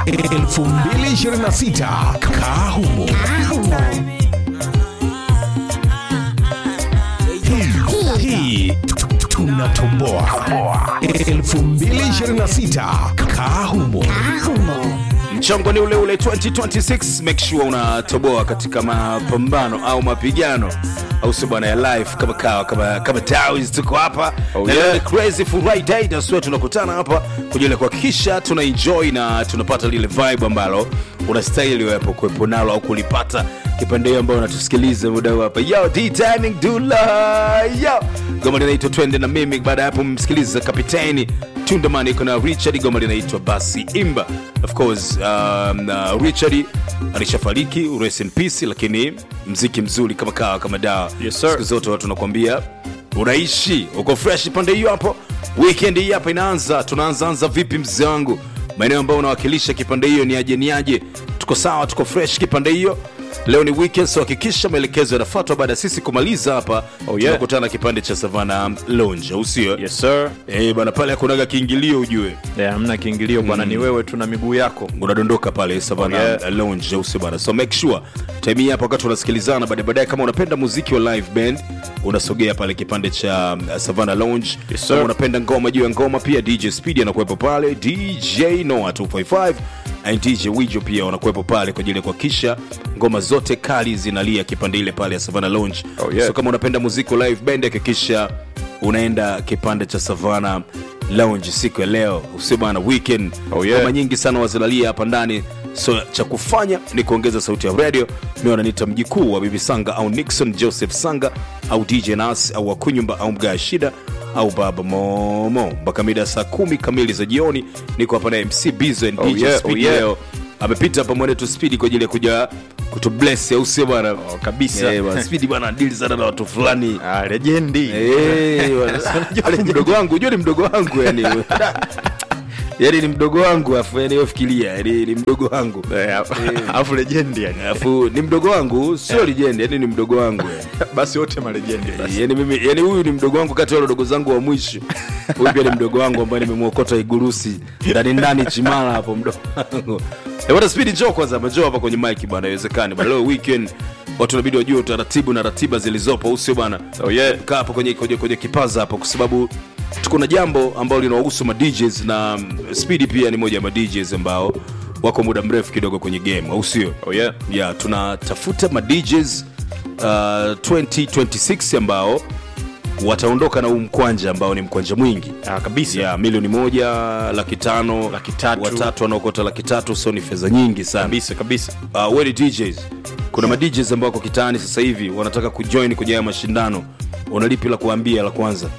2026 Kahumo. Hii- Hii tunatoboa 2026 Kahumo. mchongo ni ule ule 2026 make sure unatoboa katika mapambano au mapigano au sio bwana ya life kama kawa kama kama Dawes tuko hapa Oh, na yeah. leo ni crazy friday that's why tunakutana hapa kwa ajili ya kuhakikisha tuna enjoy na tunapata lile vibe ambalo unastahili wepo kuwepo nalo au kulipata kipande hiyo ambayo unatusikiliza muda huu hapa yo D timing dula yo goma linaitwa twende na mimi baada ya hapo mmsikiliza kapiteni tundamani iko na richard goma linaitwa basi imba of course um, uh, richard alishafariki rest in peace lakini mziki mzuri kama kawa kama dawa Yes, sir. siku zote watu nakwambia unaishi uko fresh pande hiyo hapo weekend hii hapa inaanza tunaanzaanza vipi mzee wangu maeneo ambayo unawakilisha kipande hiyo ni aje ni aje tuko sawa tuko fresh kipande hiyo leo ni weekend so hakikisha maelekezo yanafuatwa baada ya sisi kumaliza hapa Oh, yeah. tunakutana kipande cha savana lounge au sio yes sir Eh, bana pale hakunaga kiingilio ujue yeah, hamna kiingilio bwana ni wewe tu na miguu yako unadondoka pale savana Oh, yeah. lounge au sio bana so make sure time hii hapa wakati unasikilizana baadaye baadaye kama unapenda muziki wa live band unasogea pale kipande cha uh, savana lounge Yes, sir. kama unapenda ngoma juu ya ngoma pia dj speed anakuwepo pale dj noah 255 and dj wijo pia wanakuwepo pale kwa ajili ya kuhakikisha ngoma zote kali zinalia kipande ile pale ya savana lounge Oh, yeah. so kama unapenda muziki wa live band hakikisha unaenda kipande cha savana lounge siku ya leo usio bana weekend Oh, yeah. ngoma nyingi sana wazilalia hapa ndani so cha kufanya ni kuongeza sauti ya radio mi wananiita mjikuu wa bibi sanga au nixon joseph sanga au dj nas au wakunyumba au mgaa shida au baba momo mpaka mida saa kumi kamili za jioni niko hapa na mc bizo and Oh, dj yeah, Speed oh, yeah. leo amepita hapa mwanetu spidi kwa ajili ya kuja kutubless au sio bwana oh, kabisa Eh, bwana, spidi bwana dili sana na watu fulani ah, lejendi Eh, bwana. ni mdogo wangu unajua ni mdogo wangu yani yani ni mdogo wangu afu yani wewe fikiria yani ni mdogo wangu Eh, alafu lejendi yani afu ni mdogo wangu sio legend yani ni mdogo wangu yani. basi wote malejendi basi yani mimi yani huyu ni mdogo wangu kati ya wale wadogo zangu wa mwisho huyu pia ni mdogo wangu ambaye nimemwokota igurusi ndani ndani chimala hapo mdogo wangu Eh, bwana spidi njoo kwanza njoo hapa kwenye mic bwana haiwezekani bwana leo weekend watu inabidi wajue utaratibu na ratiba zilizopo au sio bwana Oh, yeah. kaa hapo kwenye, kwenye, kwenye kipaza hapo kwa sababu tuko na jambo ambalo linawahusu ma DJs na mm, Speedy pia ni moja ya ma DJs ambao wako muda mrefu kidogo kwenye game au sio oh, yeah. yeah, tunatafuta ma DJs uh, 2026 ambao wataondoka na huu mkwanja ambao ni mkwanja mwingi ah, kabisa ya milioni moja laki tano Laki tatu. watatu wanaokota laki tatu so ni fedha nyingi sana kabisa kabisa uh, we ni DJs kuna ma DJs ambao wako kitaani sasa hivi wanataka kujoin kwenye haya mashindano unalipi la kuambia la kwanza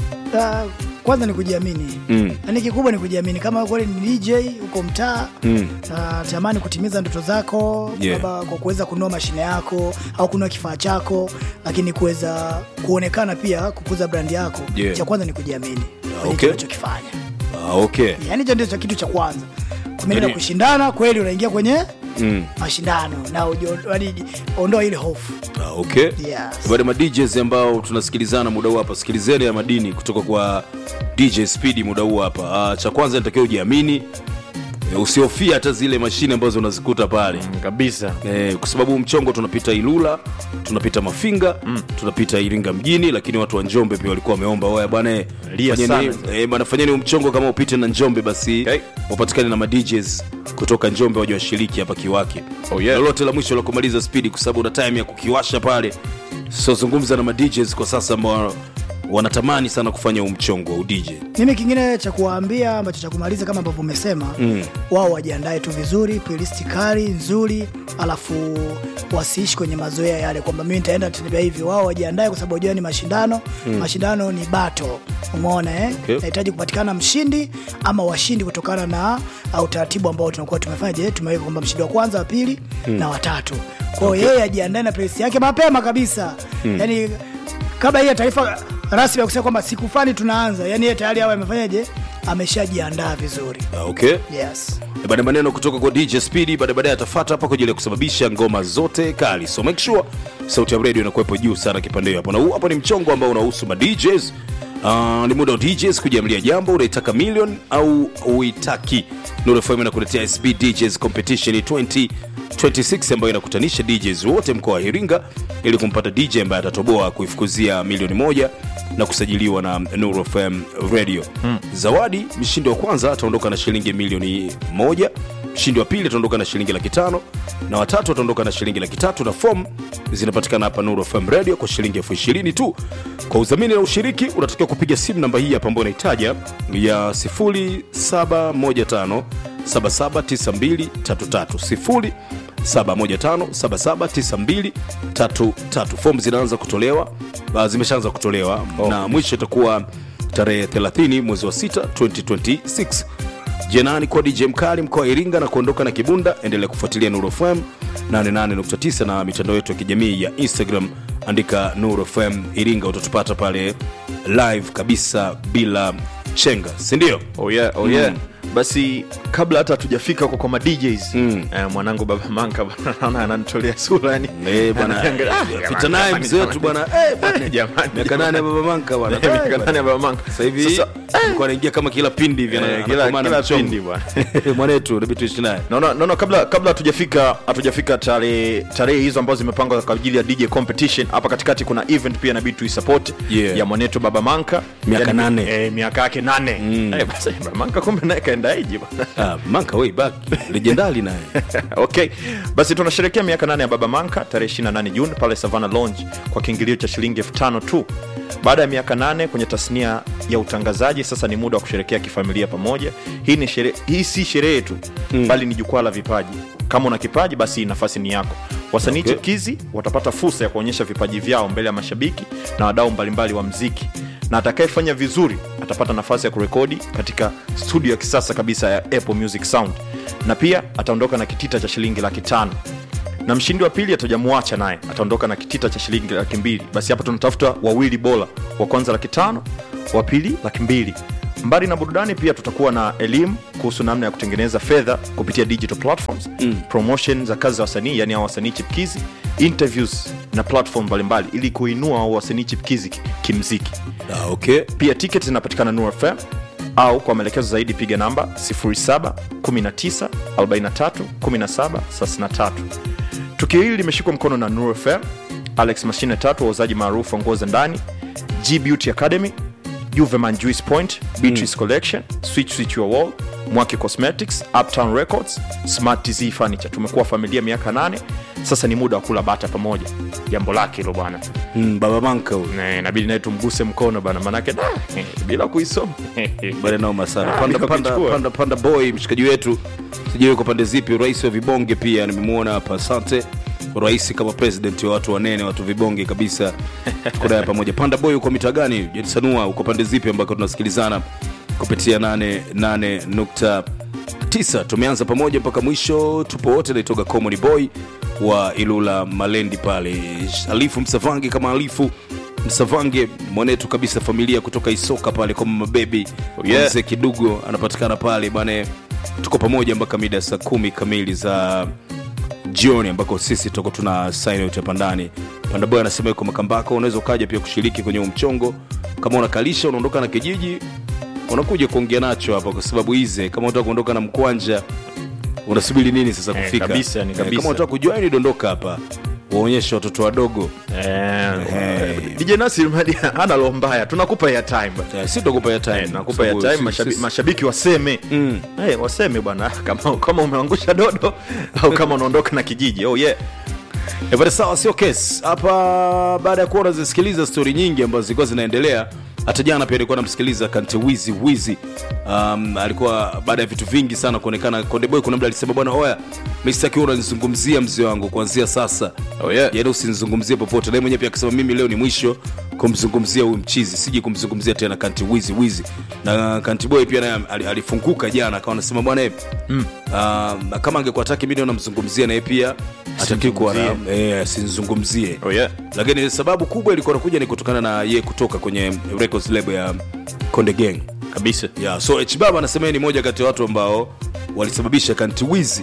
Ah, kwanza ni kujiamini Mm. yaani kikubwa ni kujiamini kama kweli ni dj uko mtaa Mm. natamani kutimiza ndoto zako Yeah. labda kwa kuweza kununua mashine yako au kununua kifaa chako lakini kuweza kuonekana pia kukuza brandi yako Yeah. cha kwanza ni kujiamini kwenye okay. unachokifanya ah, okay yaani hicho ndio cha kitu cha kwanza kumeenda Yaani- kushindana kweli unaingia kwenye mm. mashindano na ujo- yaani ondoa ile hofu ah, okay Yes. baada ma DJs ambao tunasikilizana muda huu hapa sikilizeni ya madini kutoka kwa DJ Speedy muda huu hapa ah, cha kwanza nitakiwa ujiamini Eh, usihofia hata zile mashine ambazo unazikuta pale Mm, kabisa Eh, kwa sababu mchongo tunapita ilula tunapita mafinga mm. tunapita iringa mjini lakini watu wa njombe pia walikuwa wameomba oya bwana eh, Lia fanyeni- sana. eh, bwana fanyeni huu mchongo kama upite na njombe basi Okay. wapatikane na madjs kutoka njombe waje washiriki hapa kiwake Oh, yeah. lolote la mwisho la kumaliza spidi kwa sababu una time ya kukiwasha pale so zungumza na madjs kwa sasa ambao wanatamani sana kufanya huu mchongo wa udj mimi kingine cha kuwaambia ambacho cha kumaliza kama ambavyo umesema mm. wao wajiandae tu vizuri playlist kali nzuri alafu wasiishi kwenye mazoea yale kwamba mimi nitaenda tembea hivi wao wajiandae kwa sababu wajua ni mashindano mm. mashindano ni bato umeona eh? Okay. nahitaji kupatikana mshindi ama washindi kutokana na uh, utaratibu ambao tunakuwa tumefanya je tumeweka kwamba mshindi wa kwanza wa pili mm. na watatu kwao okay. yeye ajiandae na playlist yake mapema kabisa mm. yani kabla hii ya taarifa rasmi ya kusema kwamba siku fulani tunaanza yani yeye tayari awe amefanyaje ameshajiandaa vizuri Ah, okay yes Eh, baada ya maneno kutoka kwa dj speedy baada baadaye atafata hapa kwa ajili ya kusababisha ngoma zote kali so make sure sauti ya radio inakuwepo juu sana kipande hiyo hapo na huu hapa ni mchongo ambao unahusu ma djs Uh, ni muda wa DJs kujiamlia jambo unaitaka million au uitaki Nuru FM inakuletea SB DJs Competition 2026 ambayo inakutanisha DJs wote mkoa wa Iringa ili kumpata DJ ambaye atatoboa kuifukuzia milioni moja na kusajiliwa na Nuru FM Radio. Zawadi, mshindi wa kwanza ataondoka na shilingi milioni moja, mshindi wa pili ataondoka na shilingi laki tano na watatu ataondoka na shilingi laki tatu na fomu zinapatikana hapa Nuru FM Radio kwa shilingi elfu ishirini tu. Kwa udhamini na ushiriki unatakiwa kupiga simu namba hii hapa ambayo unaitaja ya 0715 779233 0715779233. Fomu zinaanza kutolewa, uh, zimeshaanza kutolewa na mwisho itakuwa tarehe 30 mwezi wa 6 2026. Jenani kwa DJ Mkali mkoa wa Iringa na kuondoka na Kibunda. Endelea kufuatilia Nuru FM 88.9 na mitandao yetu ya kijamii ya Instagram, andika Nuru FM Iringa, utatupata pale live kabisa bila chenga, si ndio? oh yeah, oh yeah. basi kabla hata hatujafika huko kwa ma DJs Mm. eh, mwanangu baba manka bana, naona ananitolea sura yani Eh, bwana, Ananiangalia, ah, pita jamani, naye jamani, mzee wetu jamani. bwana. Eh, bwana. Jamani, Miaka nane ya baba manka bwana. Miaka Eh, bwana. nane ya baba manka Sasa hivi Sasa, alikuwa anaingia kama kila pindi hivi ana- Eh, kila- anakomana kila mchongo. pindi bwana. mwanetu inabidi tuishi naye naona naona kabla kabla hatujafika hatujafika tarehe tarehe hizo ambazo zimepangwa kwa ajili ya DJ competition hapa katikati kuna event pia inabidi tuisupport Yeah. ya mwanetu baba manka Miaka Yani, nane. eh, miaka yake nane eh, basi baba manka kumbe naye kaendaiji bwana ah, manka way back legendali naye okay basi tunasherekea miaka nane ya baba manka tarehe 28 juni pale savana lounge kwa kiingilio cha shilingi elfu tano tu baada ya miaka nane kwenye tasnia ya utangazaji sasa ni muda wa kusherekea kifamilia pamoja hii, ni shere, hii si sherehe tu mm. bali ni jukwaa la vipaji kama una kipaji basi nafasi ni yako wasanii Okay. okay. chipukizi watapata fursa ya kuonyesha vipaji vyao mbele ya mashabiki na wadau mbalimbali wa mziki na atakayefanya vizuri atapata nafasi ya kurekodi katika studio ya kisasa kabisa ya apple music sound na pia ataondoka na kitita cha shilingi laki tano na mshindi wa pili atajamwacha naye ataondoka na kitita cha shilingi laki mbili basi hapa tunatafuta wawili bora wa kwanza laki tano wa pili laki mbili mbali na burudani pia tutakuwa na elimu kuhusu namna ya kutengeneza fedha kupitia digital platforms mm. promotion za kazi za wasanii yani hao wasanii chipkizi interviews na platform mbalimbali ili kuinua hao wasanii chipkizi ki- kimziki ah, okay pia tiketi zinapatikana Nuru FM au kwa maelekezo zaidi piga namba 0719431733 tukio hili limeshikwa mkono na Nuru FM alex mashine tatu wauzaji maarufu wa nguo za ndani g beauty academy juveman juice point beatrice collection switch switch your wall mwaki cosmetics uptown records smart tz furniture tumekuwa familia miaka nane sasa ni muda wa kula bata pamoja jambo lake hilo bwana mm, baba manka huyu Na inabidi naye tumguse mkono bana manake da, eh, bila kuisoma bale naoma sana Ah, panda, panda, nikakuchukua. panda, panda boy mshikaji wetu sijui kwa pande zipi rais wa vibonge pia nimemwona hapa asante rais kama president wa watu wanene watu vibonge kabisa tuko naye pamoja panda boy uko mita gani jadisanua uko pande zipi ambako tunasikilizana kupitia 88.9 tumeanza pamoja mpaka mwisho tupo wote naitoga comedy boy wa ilula malendi pale alifu msavangi kama alifu msavange mwanetu kabisa familia kutoka isoka pale kwa mabebi yeah. mzee kidugo anapatikana pale bane tuko pamoja mpaka mida ya saa kumi kamili za jioni ambako sisi tutakuwa tuna sign out hapa ndani pandaboy anasema yuko makambako unaweza ukaja pia kushiriki kwenye huu mchongo kama unakalisha unaondoka na kijiji unakuja kuongea nacho hapa kwa sababu hize kama unataka kuondoka na mkwanja unasubiri nini sasa Eh, kufika kabisa, ni Eh, kabisa. kama unataka kujoini dondoka hapa waonyeshe watoto wadogo Eh, dj nasir madi ana roho mbaya tunakupa airtime bana. Eh, si tutakupa ya time Eh, tunakupa Sababu airtime si- mashabi- si- mashabiki waseme Mm. Eh, waseme bwana kama, kama umeangusha dodo au kama unaondoka na kijiji oh yeah Eh, bwana sawa sio kesi hapa baada ya kuwa unazisikiliza stori nyingi ambazo zilikuwa zinaendelea hata jana pia alikuwa namsikiliza kante wizi wizi um, alikuwa baada ya vitu vingi sana kuonekana kondeboy kuna mda alisema bwana oya mistakiwa unanizungumzia mzee wangu kuanzia sasa Oh, yeah. yaani usinizungumzie popote naye mwenyewe pia akisema mimi leo ni mwisho kumzungumzia huyu mchizi siji kumzungumzia tena kanti wizi wizi na kanti boy pia naye ali- alifunguka jana akawa anasema bwana eh, mm. uh, kama angekuwa taki mimi namzungumzia naye pia atakiwi kuwa na- eh, asinzungumzie oh yeah lakini sababu kubwa ilikuwa nakuja ni kutokana na ye kutoka kwenye records label ya konde gang kabisa yeah, so hbaba anasema yeye ni moja kati ya watu ambao walisababisha kanti wizi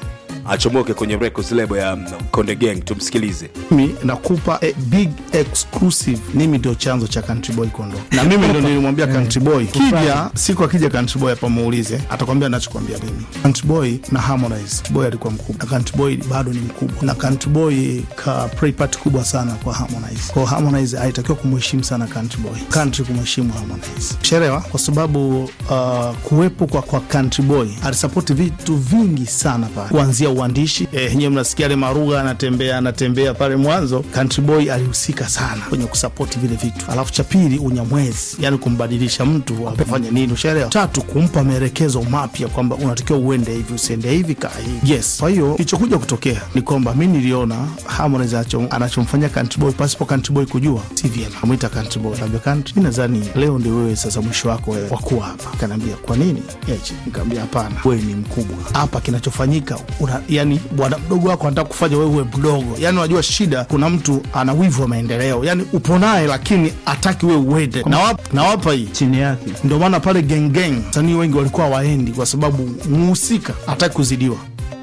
achomoke kwenye records label ya mm, konde gang tumsikilize mimi nakupa a big exclusive mimi ndio chanzo cha country boy kuondoka na mimi ndo nilimwambia country boy kija siku akija country boy hapa muulize atakwambia nachokwambia mimi country boy na harmonize Country boy alikuwa mkubwa na country boy bado ni mkubwa na country boy ka play part kubwa sana kwa harmonize kwa harmonize alitakiwa kumheshimu sana country boy country kumheshimu harmonize sherewa kwa sababu uh, kuwepo kwa, kwa country boy alisapoti vitu vingi sana pale kuanzia uandishi eh, nyewe mnasikia ale marugha anatembea anatembea pale mwanzo country boy alihusika sana kwenye kusapoti vile vitu alafu cha pili unyamwezi yani kumbadilisha mtu afanye nini ushaelewa tatu kumpa maelekezo mapya kwamba unatakiwa uende hivi usiende hivi kaa hivi yes kwa hiyo kilichokuja kutokea ni kwamba mi niliona harmonize anacho- anachomfanyia country boy pasipo country boy kujua si vyema amwita country boy naambia country mi nadhani leo ndio wewe sasa mwisho wako wewe wakuwa hapa kanaambia kwa nini Eche, nikaambia hapana wewe ni mkubwa hapa kinachofanyika una, yani bwana mdogo wako anataka kufanya wewe uwe mdogo yani unajua shida kuna mtu ana wivu wa maendeleo yani upo naye lakini ataki wewe uende na wap- na wapa hii chini yake ndio maana pale gengeng sanii wengi walikuwa waendi kwa sababu muhusika hataki kuzidiwa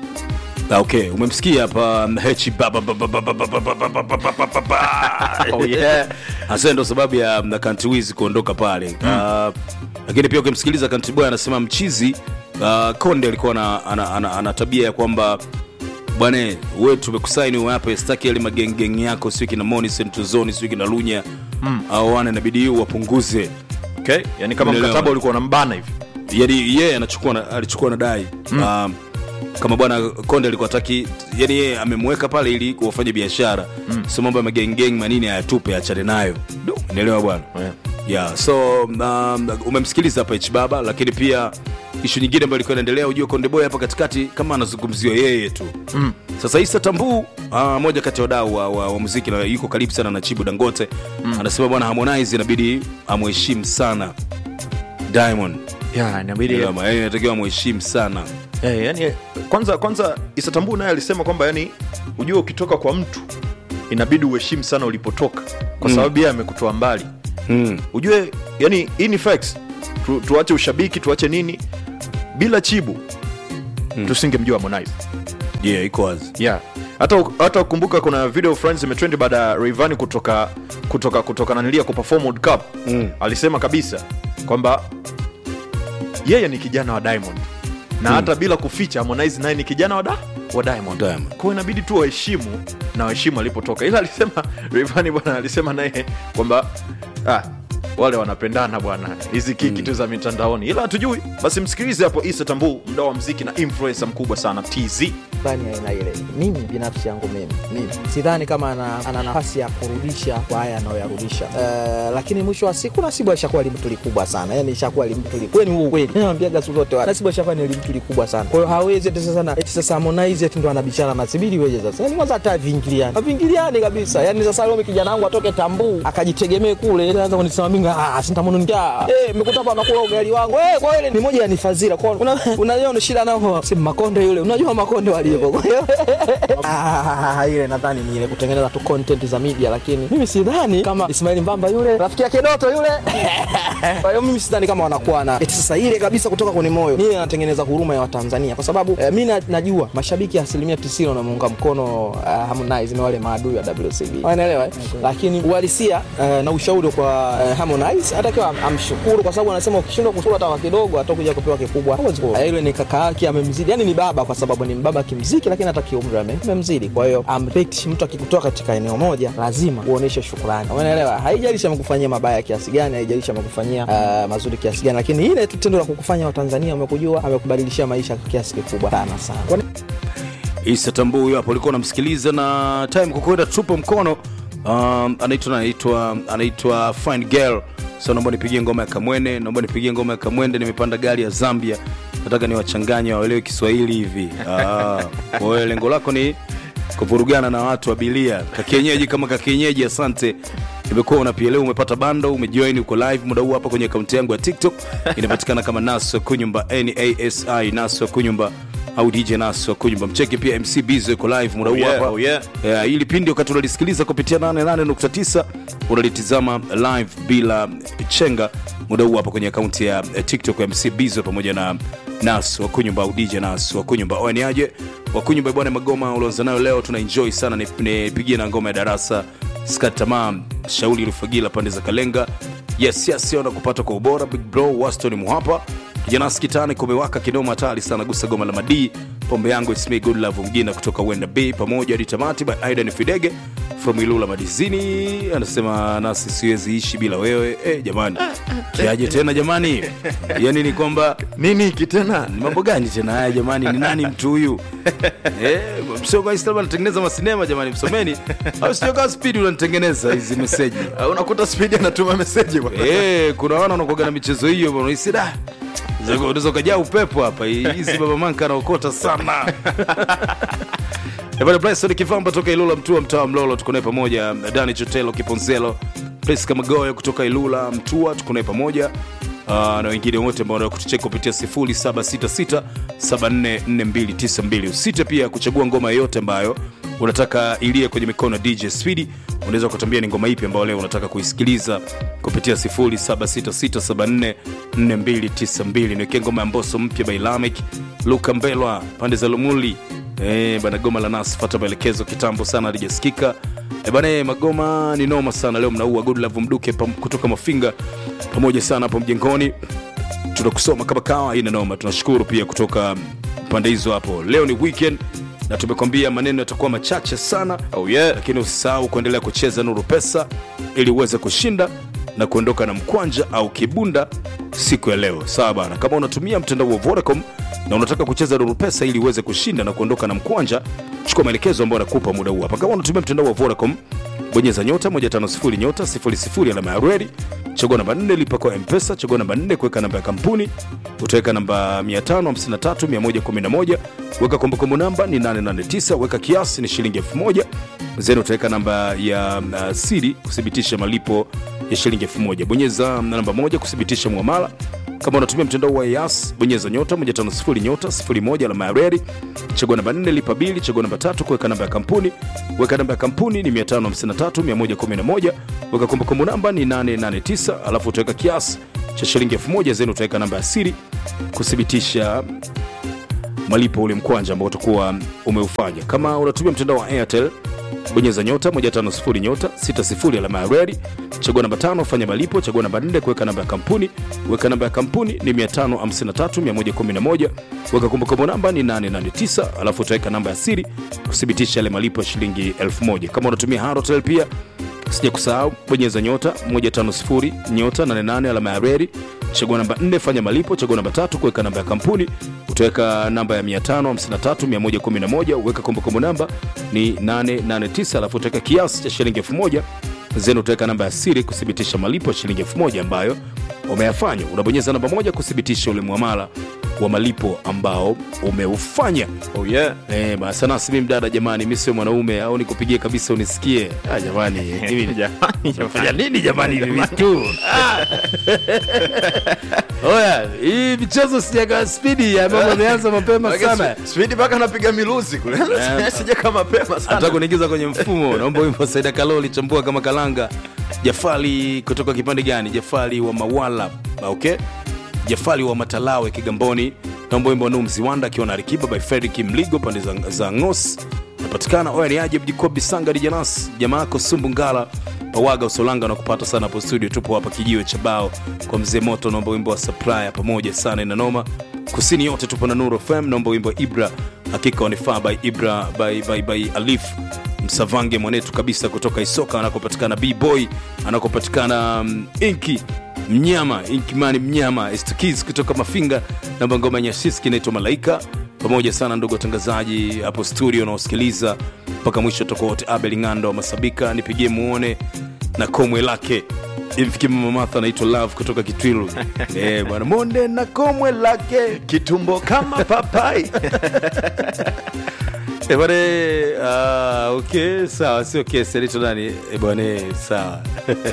Ah, okay umemsikia hapa mm, hechi baba baba baba baba baba baba baba baba. Oh, yeah. hasa ndo sababu ya mm, Country Wiz kuondoka pale Ah, lakini pia ukimsikiliza Country Boy anasema mchizi uh, konde alikuwa ana, ana, ana, ana tabia ya kwamba bwana we tumekusaini uwape staki yale magengeng yako sio kina moni sentuzoni sio kina lunya au wana inabidi wapunguze okay? yani kama Umeelewa. mkataba ulikuwa unambana hivi yani yeye anachukua na- alichukua na dai mm. um, kama bwana konde alikuwa taki yani yeye amemweka pale ili wafanye biashara mm. so mambo ya magengeng manini ayatupe achane nayo unaelewa bwana Yeah. yeah so um, umemsikiliza hapa h baba lakini pia ishu nyingine ambayo ilikuwa inaendelea ujue konde boy hapa katikati kama anazungumziwa yeye tu mm. sasa isa tambuu uh, moja kati ya wadau wa, wa, wa muziki na yuko karibu sana na chibu dangote mm. anasema bwana harmonize inabidi amheshimu sana diamond yeah, inabidi Unaelewa, yaani inatakiwa amheshimu sana Eh, yani kwanza kwanza isatambu naye alisema kwamba yani ujue ukitoka kwa mtu inabidi uheshimu sana ulipotoka kwa sababu yeye amekutoa mbali mm. ujue yani hii ni facts tu, tuache ushabiki tuache nini bila chibu mm. tusingemjua harmonize yeah, iko wazi yeah hata hata ukumbuka kuna video fulani zimetrendi baada ya Rayvanny kutoka kutoka kutoka nanilia kuperform World Cup Mm. alisema kabisa kwamba yeye ni kijana wa Diamond na hata bila kuficha Harmonize naye ni kijana wa, da, wa Diamond. Diamond. Kwa hiyo inabidi tu waheshimu na waheshimu alipotoka, ila alisema Rayvanny bwana alisema naye kwamba ah, wale wanapendana bwana, hizi kiki tu za mitandaoni, ila hatujui. Basi msikilize hapo Issa Tambuu, mdau wa mziki na influencer mkubwa sana TZ. fulani ya aina ile. Mimi binafsi yangu mimi, mimi sidhani kama ana, ana nafasi ya kurudisha kwa haya anayoyarudisha. Uh, lakini mwisho wa siku Nasibu alishakuwa limtu likubwa sana, yani ishakuwa limtu likubwa, ni ukweli. Mimi naambiaga siku zote Nasibu alishakuwa ni limtu likubwa sana. Kwa hiyo hawezi eti sasa na eti sasa Harmonize eti ndo anabishana na Sibili weje sasa. Yani kwanza hata vingiliani. Vingiliani kabisa. Yani sasa leo kijana wangu atoke Tambuu akajitegemee kule, ili aanze kunisema mimi ah sintamununia. Eh, nimekuta hapa nakula ugali wangu. Eh, kwa hiyo ile ni moja ya ni fadhila. Kwa hiyo una- unajua shida nao si Makonde yule. Unajua Makonde walivyo. Kwa hiyo ah, ile nadhani ni ile kutengeneza tu content za media, lakini mimi sidhani kama Ismail Mbamba yule rafiki yake Doto yule. Kwa hiyo mimi sidhani kama wanakuwa na eti sasa ile kabisa kutoka kwenye moyo. Mimi natengeneza huruma ya Watanzania kwa sababu eh, mimi na- najua mashabiki asilimia 90 wanamuunga mkono uh, Harmonize na wale maadui wa WCB. Wanaelewa eh? Lakini uhalisia eh, na ushauri kwa eh, Harmonize anatakiwa am- amshukuru kwa sababu anasema ukishindwa kushukuru hata kwa kidogo atakuja kupewa kikubwa. Hawezi ku- eh, Yule ni kaka yake amemzidi, yani ni baba kwa sababu ni mbaba kimziki, lakini hata kiumri ame- amemzidi. Kwa hiyo amrespect mtu akikutoa katika eneo moja lazima uoneshe shukrani. Umeelewa? Haijalishi amekufanyia mabaya kiasi gani, haijalishi amekufanyia uh, mazuri kiasi gani, lakini ile tu tendo la kukufanya Watanzania wamekujua, amekubadilishia maisha kwa kiasi kikubwa sana sana. Kwa isa tambuu huyo hapo ulikuwa unamsikiliza na time kukwenda tupo mkono um, anaitwa anaitwa anaitwa fine girl so naomba nipigie ngoma ya kamwene naomba nipigie ngoma ya kamwende nimepanda gari ya zambia nataka niwachanganye waelewe kiswahili hivi Ah, kwa hiyo lengo lako ni kuvurugana na watu wa bilia kakienyeji kama kakienyeji asante imekuwa unapia leo umepata bando umejoin uko live muda huu hapa kwenye akaunti yangu ya tiktok inapatikana kama naso kunyumba nasi naso kunyumba au dj naso kunyumba mcheki pia mc bizo iko live muda huu yeah, hapa oh yeah. yeah, ili pindi wakati unalisikiliza kupitia 88.9 unalitizama live bila chenga muda huu hapa kwenye akaunti ya eh, tiktok ya mc bizo pamoja na nas wakunyumba au dj nas wakunyumba oaniaje wakunyumba bwana magoma ulioanza nayo leo tuna enjoy sana nipigie na ngoma ya darasa skat tamaa shauli rufagila pande za kalenga yes yes ona kupata kwa ubora big bro waston muhapa kijanas kitani kumewaka kinoma hatari sana gusa goma la madii pombe yangu ismi good love mgina kutoka wenda b pamoja hadi tamati by aidan fidege from ilula madizini anasema nasi siwezi ishi bila wewe eh, jamani kiaje tena jamani yani ni kwamba nini hiki tena ni mambo gani tena haya jamani ni nani mtu huyu eh, msoga Instagram anatengeneza masinema jamani msomeni au sio kama speed unanitengeneza hizi meseji Ah, unakuta spidi anatuma meseji bwana. Eh, kuna wana wanakuaga na michezo hiyo bwana unahisi da Zako- unaweza ukajaa upepo hapa hizi baba manka anaokota sana Eh, bwana Bryson Kivamba toka Ilula Mtua mtaa wa Mlolo tuko naye pamoja Dani Chotelo Kiponzelo Priska Magoyo kutoka Ilula Mtua tuko naye pamoja Uh, na wengine wote ambao wanaweza kutucheka kupitia 0766744292 usite pia kuchagua ngoma yoyote ambayo unataka ilie kwenye mikono ya DJ Speedy unaweza kutambia ni ngoma ipi ambayo leo unataka kuisikiliza kupitia 0766744292 niwekee ngoma ya Mbosso mpya by Lamek Luka Mbelwa pande za Lumuli Eh, bana goma la nas fata maelekezo kitambo sana alijasikika e bana eh, magoma ni noma sana leo mnaua good love mduke pam, kutoka mafinga pamoja sana hapo mjengoni tunakusoma kama kawa ina noma tunashukuru pia kutoka pande hizo hapo leo ni weekend na tumekwambia maneno yatakuwa machache sana oh yeah. lakini usisahau kuendelea kucheza nuru pesa ili uweze kushinda na kuondoka na mkwanja au kibunda siku ya leo sawa bana kama unatumia mtandao wa vodacom na unataka kucheza nuru pesa ili uweze kushinda na kuondoka na mkwanja chukua maelekezo ambayo nakupa muda huu hapa kama unatumia mtandao wa vodacom bonyeza nyota 150 nyota 00 alama ya redi chagua namba 4 lipa kwa mpesa chagua namba 4 kuweka namba ya kampuni utaweka namba 553111 weka kumbukumbu namba ni 889 weka kiasi ni shilingi 1000 zeni utaweka namba ya uh, siri kuthibitisha malipo ya shilingi 1000 bonyeza namba moja kuthibitisha mwamala kama unatumia mtandao wa yas bonyeza nyota 150 nyota 01 alama ya redi chagua namba 4 lipa bili chagua namba tatu kuweka namba ya kampuni weka namba ya kampuni ni 553111 weka kumbukumbu namba ni 889 alafu utaweka kiasi cha shilingi 1000 zeni utaweka namba ya siri kuthibitisha malipo ule mkwanja ambao utakuwa umeufanya kama unatumia mtandao wa airtel bonyeza nyota 150 nyota 60 alama ya redi chagua namba tano fanya malipo chagua namba 4 kuweka namba ya kampuni weka namba ya kampuni ni 553111 weka kumbukumbu namba ni 889 alafu utaweka namba ya siri kuthibitisha yale malipo ya shilingi 1000 kama unatumia harotel pia sija kusahau bonyeza nyota 150 nyota 88 alama ya redi chagua namba 4 fanya malipo chagua namba tatu kuweka namba ya kampuni utaweka namba ya 553111 uweka kumbukumbu namba ni 889 alafu utaweka kiasi cha shilingi 1000 zeni utaweka namba ya siri kuthibitisha malipo ya shilingi 1000 ambayo umeyafanya unabonyeza namba moja kuthibitisha ule mwamala wa malipo ambao umeufanya oh yeah. Eh, basi nasi mimi mdada jamani, mimi sio mwanaume au nikupigie kabisa unisikie. Ah, jamani, mimi Jamani, nafanya nini jamani hivi vitu? Ah. Oya, hii michezo sijaga spidi ya mambo yameanza mapema sana. spidi mpaka anapiga miluzi kule sija kama mapema Nataka sana kuniingiza kwenye mfumo. Naomba wimbo Saida Kaloli chambua kama kalanga. Jafali kutoka kipande gani? Jafali wa Mawala. Okay? Jafali wa Matalawe Kigamboni. Naomba wimbo wa Nuh Mziwanda akiwa na Alikiba by Fredrick Mligo pande za, za Ngos. Napatikana oya ni aje Mjikobi Sanga Dijanas. Jamaa yako Sumbu Ngala. Pawaga Usolanga na kupata sana hapo studio. Tupo hapa kijiwe cha bao kwa mzee moto. Naomba wimbo wa Supplier pamoja sana ina noma. Kusini yote tupo na Nuru FM. Naomba wimbo wa Ibra hakika wanifaa by Ibra by, by, by Alif msavange mwanetu kabisa kutoka isoka anakopatikana bboy anakopatikana um, inki mnyama inkimani mnyama stkis kutoka mafinga namba ngoma ya nyashiski inaitwa malaika pamoja sana ndugu watangazaji hapo studio unaosikiliza mpaka mwisho toka wote abel ng'ando wa masabika nipigie muone na komwe lake imfikie mama martha anaitwa love kutoka kitwilu Eh, bwana monde na komwe lake kitumbo kama papai Eh, bwana ah, okay sawa sio kesi anaitwa nani Eh, bwana sawa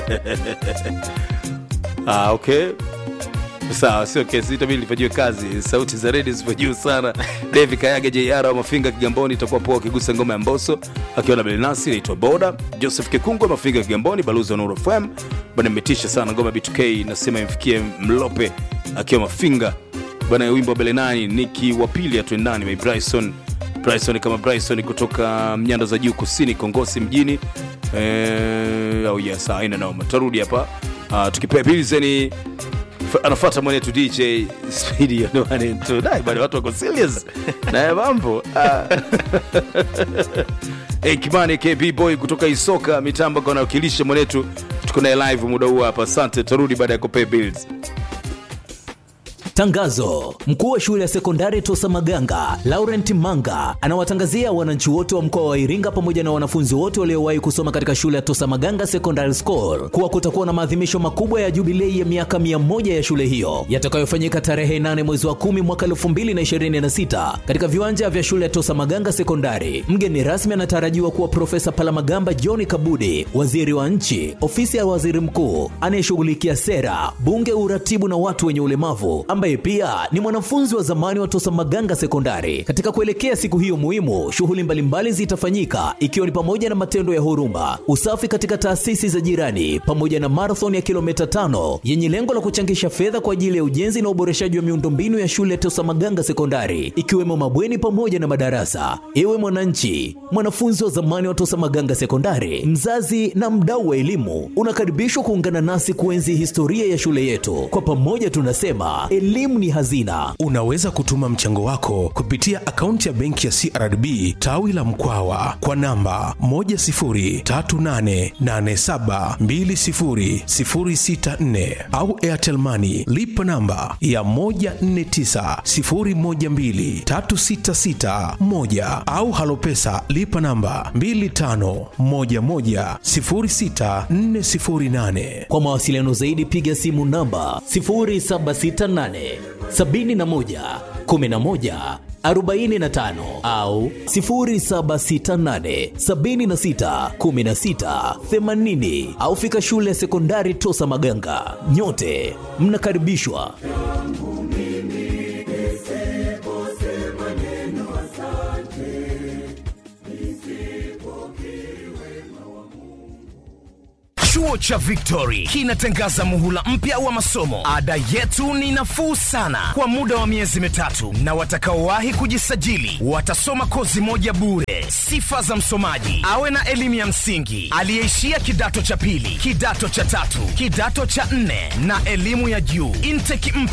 ah, okay sawa sio kesi itabidi lifanyiwe kazi sauti za redi zipo juu sana davi kayaga jr wa mafinga kigamboni itakuwa poa akigusa ngoma ya mboso akiwa na belinasi inaitwa boda joseph kikungwa mafinga kigamboni balozi wa nuru fm bana imetisha sana ngoma ya b2k nasema imfikie mlope akiwa mafinga bana wimbo wa belenani niki wa pili atuendani my bryson bryson kama bryson kutoka nyanda za juu kusini kongosi mjini eh, oh yes aina noma tarudi hapa uh, tukipea bilzeni anafata mwenetu dj spidi dai bado watu wako serious naye mambo Ah. hey, kimani kb boy kutoka isoka mitambo kanawakilisha mwenetu tuko naye live muda huu hapa asante tarudi baada ya kupea bills Tangazo: mkuu wa shule ya sekondari Tosa Maganga Laurent Manga anawatangazia wananchi wote wa mkoa wa Iringa pamoja na wanafunzi wote waliowahi kusoma katika shule ya Tosa Maganga Secondary School kuwa kutakuwa na maadhimisho makubwa ya jubilei ya miaka 100 ya shule hiyo yatakayofanyika tarehe 8 mwezi wa 10 mwaka 2026 katika viwanja vya shule ya Tosa Maganga Sekondari. Mgeni rasmi anatarajiwa kuwa Profesa Palamagamba John Kabudi, waziri wa nchi, ofisi ya waziri mkuu anayeshughulikia sera, bunge, uratibu na watu wenye ulemavu ambaye pia ni mwanafunzi wa zamani wa Tosa Maganga Sekondari. Katika kuelekea siku hiyo muhimu, shughuli mbalimbali zitafanyika ikiwa ni pamoja na matendo ya huruma, usafi katika taasisi za jirani, pamoja na marathon ya kilomita tano yenye lengo la kuchangisha fedha kwa ajili ya ujenzi na uboreshaji wa miundombinu ya shule ya Tosa Maganga Sekondari, ikiwemo mabweni pamoja na madarasa. Ewe mwananchi, mwanafunzi wa zamani wa Tosa Maganga Sekondari, mzazi na mdau wa elimu, unakaribishwa kuungana nasi kuenzi historia ya shule yetu. Kwa pamoja tunasema elimu ni hazina. unaweza kutuma mchango wako kupitia akaunti ya benki ya crdb tawi la mkwawa kwa namba 10388720064 au airtelmani lipa namba ya 1490123661 au halopesa lipa namba 25110648 Kwa mawasiliano zaidi piga simu namba 0768 71 11 45 au 0768 76 16 80 au fika shule ya sekondari Tosa Maganga. Nyote mnakaribishwa. Chuo cha Victory kinatangaza muhula mpya wa masomo. Ada yetu ni nafuu sana kwa muda wa miezi mitatu, na watakaowahi kujisajili watasoma kozi moja bure. Sifa za msomaji: awe na elimu ya msingi, aliyeishia kidato cha pili, kidato cha tatu, kidato cha nne na elimu ya juu. Intake mpya